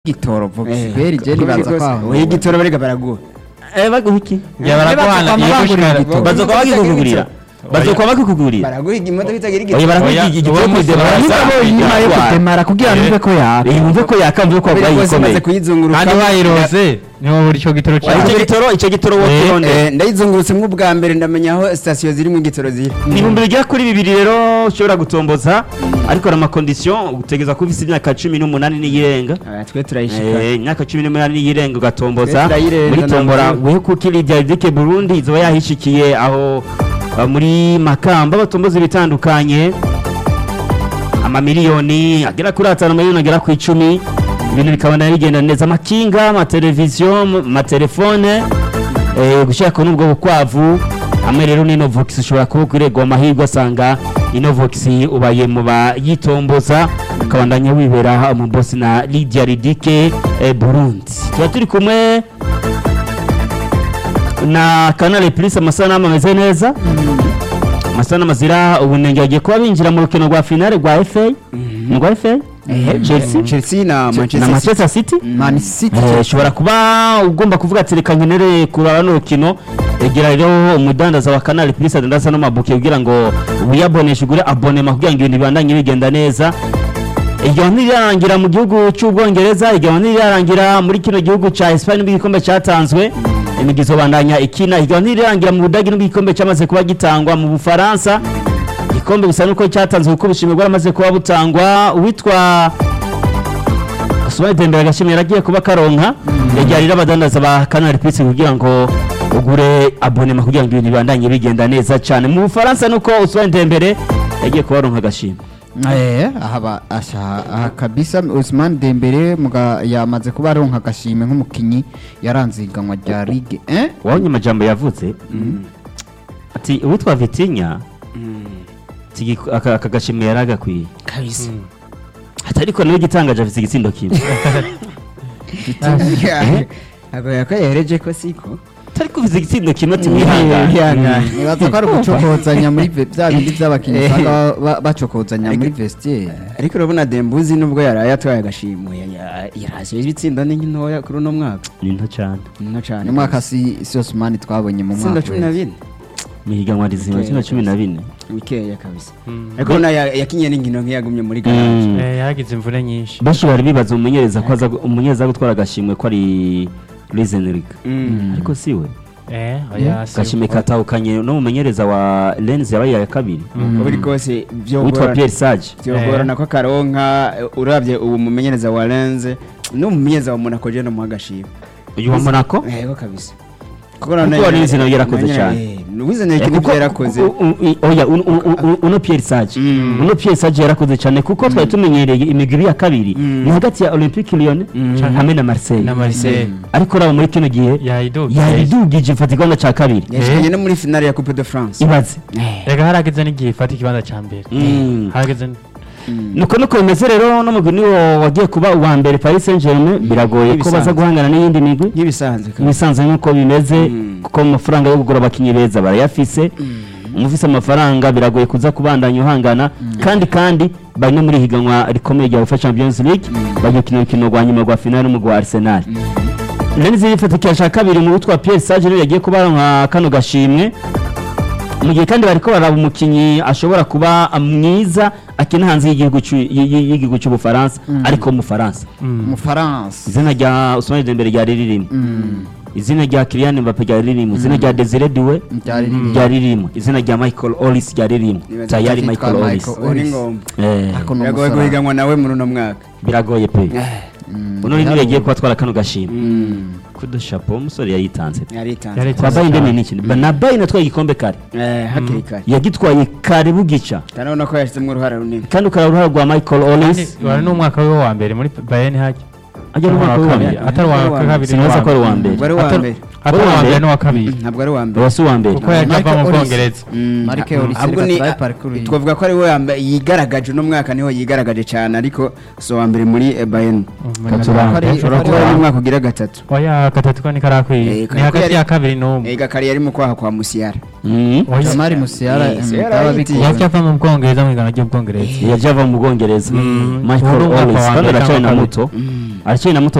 igitoro vogisiberi je nibaza kwaho oya igitoro barega baraguha Eh baguha iki? Ya baraguhana Bazokwama iyo bagurira gushikara igitoro. Bazokuba bakikugurira. Bazokuba bakikugurira. baraguha imodoka itagira Oya igitoro baraguha Oya, igitoro uwo kuri munsi demara. barasa- nyuma yo kutemara kugira numve ko yaka Eh wumve ko yakamve ko kubera wabaye rwose maze ikomeye. kuyizunguruka kandi wayirose niho buri cyo gitoro Icyo cyawe gitoro icyo gitoro wo Eh, kironde. Eh, ndayizungurutsemo ubwa mbere ndamenya aho sitasiyo zirimo igitoro ziri ni ibihumbi bigera kuri bibiri rero ushobora gutomboza ariko hari amakondisiyo utegereza kuba ufite imyaka cumi n'umunani n'iyirenga Ah, twe turayishika Eh, imyaka cumi n'umunani n'iyirenga ugatomboza Leta irayirenza muri tombora ntabwo. wehe kuko iriya dike burundi izoba yahishikiye aho ah, muri makamba batomboza ibitandukanye amamiliyoni agera kuri atanu miliyoni agera ku icumi ibintu bikabona bigenda neza amakinga amateleviziyo amatelefone eh, gushaka n'ubwo bukwavu hamwe rero n'inovox ushobora kuba kuregwa amahirwe asanga inovox ubaye mu bayitomboza ukabandanya wibera mu bosi na Lydia Ridike eh, Burundi tuba turi kumwe na Canal Plus amasanamu ameze neza amasanamu azira ubunenge bagiye kuba binjira mu rukino rwa finale rwa FA ni rwa FA Chelsea chelsea na na manchester City. Manchester City man city Eh, ushobora kuba ugomba kuvuga ati reka nkenere kuraba n'urukino egera rero umudandaza wa Canal Plus adandaza n'amabuke kugira ngo wiyaboneshe ugure abonema kugira ngo ibintu bibandanye bigenda neza iryo ntirirangira mu gihugu cy'ubwongereza iryo ntirirangira muri kino gihugu cya Espagne nubwo igikombe cyatanzwe imigizo bandanya ikina iryo ntirirangira mu budagi nubwo igikombe cyamaze kuba gitangwa mu bufaransa igikombe gusa nuko cyatanzwe kuko ubushimwe bwaramaze kuba butangwa uwitwa Usman Dembele agashimira agiye kuba karonka yajyarira abadandaza ba Canal Plus kugira ngo ugure abonema kugira ngo ibintu bibandanye bigenda neza cyane mu Bufaransa nuko Usman Dembele yagiye kuba aronka agashimwe eh aha ba- asha aha kabisa Usman Dembele muga yamaze kuba aronka agashimwe nk'umukinyi yaranze iganwa rya Ligue 1 wabonye amajambo yavuze ati uwitwa Vitinha ati "Igi- aka aka gashimwe yari agakwiye kabisa ati ariko nawe igitangaje afite igitsindo kimwe ntabwo yakoyereje ko siko atari kuvuza igitsindo kimwe ati mwihangane Mwihangane. nibaza ko ari ugucokozanya muri ve- bya bindi by'abakinnyi usanga ba- ba- bacokozanya muri vestiaire ariko urabona dembuzi nubwo yaraye atwaye agashimwe yaraje ibitsindo ni ntoya kuri uno mwaka ni nto cyane ni nto cyane ni mwaka si si Osman twabonye mu itsinda mwaka cumi na wese. bine mu higanwa rizima kino cumi na bine bikeya kabisa ariko urabona ya- yakinye n'inkino nk'iyagumye muri garaje Mm. yagize imvune nyinshi benshi bari bibaza umumenyereza ko aza umumenyereza gutwara agashimwe ko ari Luisenrique Mm. ariko si we eh oya si agashimwe katahukanye n'umumenyereza wa Lens yabaye iya kabiri uko biri kose witwa byogorana Pierre Sage byogorana ko akaronka eh, urabye ubu mumenyereza wa lenze n'umumenyereza wa monaco je namuha agashimwe uyu wa Monaco yego kabisa Kuko Luiz nawe yarakoze cyane. wizaniye Eh, ikintu kuko- yarakoze u- u- i- oya un- un- un- un- uno Pierre Sage Mm. uno Pierre Sage yarakoze cyane kuko twari tumenyereye imigwi ya kabiri Mm. ni hagati ya Olympique Lyon Mm. hamwe na Marseille na Marseille ariko raba muri kino gihe yayiduka yaridugije mfata ikibanza cya kabiri yashikanye no muri finale ya coupe de france ibaze rega harageze n'igihe ifata ikibanza cya mbere Mm. harageze nuko nuko bimeze rero n'umugwi niwo wagiye kuba uwa mbere Paris Saint-Germain biragoye ko Nk'ibisanzwe. baza guhangana n'iyindi migwi nk'ibisanzwe kabisa. ibisanzwe nk'uko bimeze Mm. kuko amafaranga yo kugura abakinnyi beza barayafise umufise amafaranga biragoye kuza kubandanya uhangana kandi kandi bari no muri higanwa rikomeye rya UEFA Champions League bagiye gukina urukino rwa nyuma rwa finale n'umugwi wa Arsenal Lens yifatikira cya kabiri mu witwa Pierre Sage niwe yagiye kuba aronka kano gashimwe mu gihe kandi bariko baraba umukinnyi ashobora kuba mwiza akina hanze y'igihugu cy'u- y- y- y'igihugu cy'ubufaransa ariko mu Faransa mu France izina rya Ousmane Dembele ryari ririmo Mm. izina rya Kylian Mbappe ryari ririmo izina rya Desire Doué Ryari ririmo. ryari ririmo izina rya Michael Ollis ryari ririmo Nibaza tayari ko Michael yitwa Ollis Michael ubu ni Ollis. ngombwa Eh, Ako ni biragoye umusaraba. guhiganwa nawe muri uno mwaka biragoye pe Mm. uno niwe yagiye kubatwara kano gashimwe Mm. kudo chapeau umusore yayitanze yaritanze Yari- kwa Bayern Munich ni iki na Bayern atwaye igikombe kare Eh, hakiri kare yagitwaye kare bugica urabona ko yashyizemo uruhare runini kandi ukaba uruhare rwa Michael Ollis wari n'umwaka we wa mbere muri Bayern hajya ajya mu mwaka wa mbere atari uwa kabiri sinabaza ko ari uwa mbere wari uwa Atari- mbere atari uwa Uwa mbere mbere. n'uwa kabiri ntabwo ari uwa mbere wasi uwa mbere kuko yajya ava Michael mu Ollis. Bwongereza Mm, Mark ha- Ollis ahubwo reka ni- turabe parcours ye. twavuga ko ari we yamba- yigaragaje uno mwaka niho yigaragaje cyane ariko si uwa mbere muri eh, bayern Katuranga. Kari- ushobora kari- kuba ari umwaka ugira gatatu oya gatatu ko ni karakwiye Eh, ni kari- hagati yari- ya kabiri n'umwe ega kare yari mu kwaha kwa musiyara Mhm. Oya. Jamari Musiala Eh, mm, Musiala byaba yahitiye. bigoye. yaje ava mu bwongereza mu igana ry'ubwongereza yaje ava mu bwongereza Mm. michael Ubu ni umwaka Ollis wa kandi mbere aracyari na cyangwa muto aracyari na muto